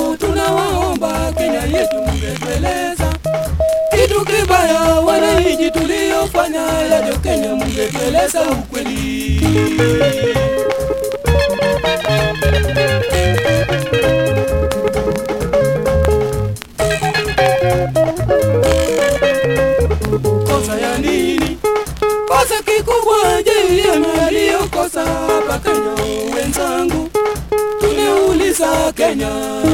leo tunawaomba Kenya yetu mungetueleza kitu kibaya wananchi tuliofanya yajo Kenya, mungetueleza ukweli. Kosa ya nini? Kosa kikubwa JM aliyokosa hapa Kenya, wenzangu tunauliza Kenya.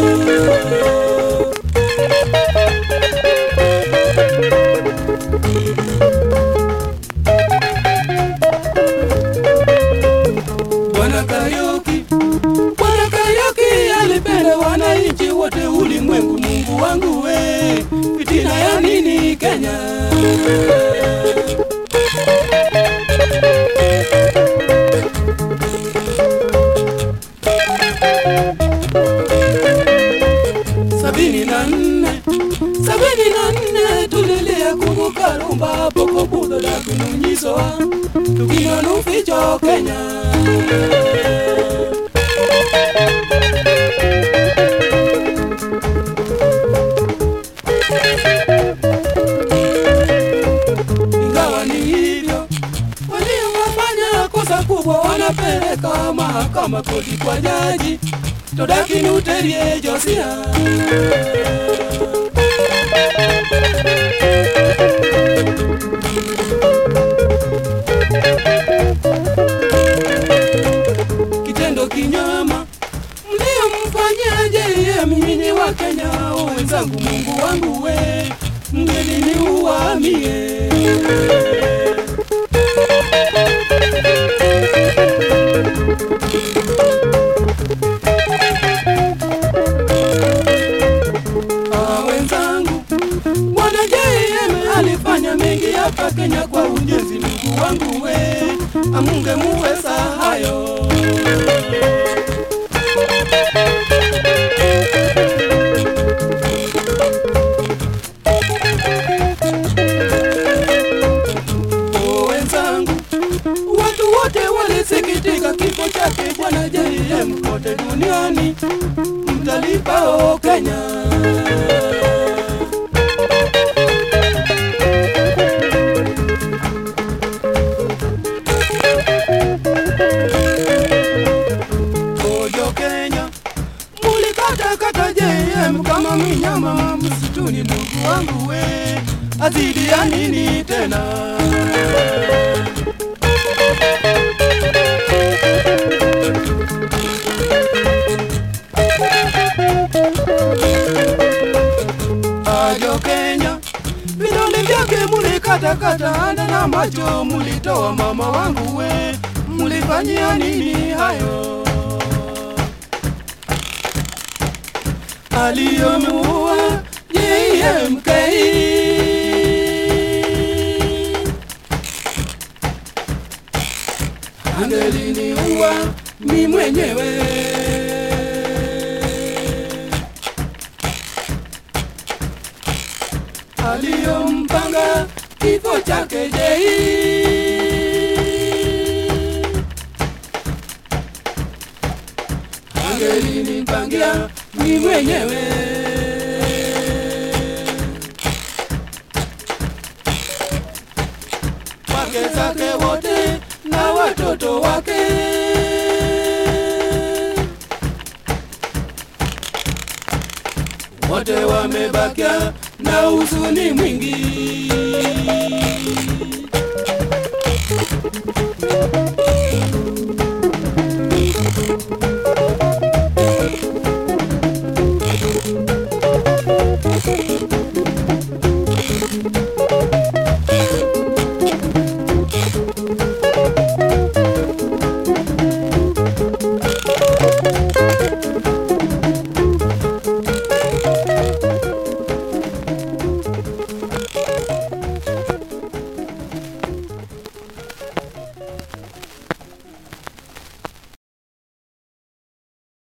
Bwana Kariuki, Bwana Kariuki alipenda wananchi wote ulimwengu. Mungu wangu we, fitina ya nini Kenya? sabini na nne sabini na nne tulilia kumbuka rumba poko budho la kununyisowa tukinono ficho Kenya ingawa ni hivyo waliowafanya kosa kubwa wanapeleka mahakama koti kwa jaji todakinuterie josia kitendo kinyama mliomfanyia JM nyinyi wa Kenya wenzangu, Mungu wangu we, mngeliniuamie Ah, wenzangu, Bwana JM alifanya mengi hapa Kenya kwa ujenzi. Mungu wangu we, amungemuweza hayo. Oh, wenzangu, watu wote walisikitika kifo chake Bwana JM kote duniani, mtalipa o Kenya. Ojo Kenya, mulikatakata JM kama mnyama msituni. Ndugu wangu we, azidi ya nini tena? Ajo Kenya, vidole vyake mulikatakata, anda na macho mulitoa. Mama wangu we, mulifanyia nini hayo? aliyomuua JMK. Angeliniua mi mwenyewe. Aliyompanga kifo chake Jei. Angelinipangia mi mwenyewe. wake zake wote na watoto wake. Wote wamebakia na huzuni mwingi.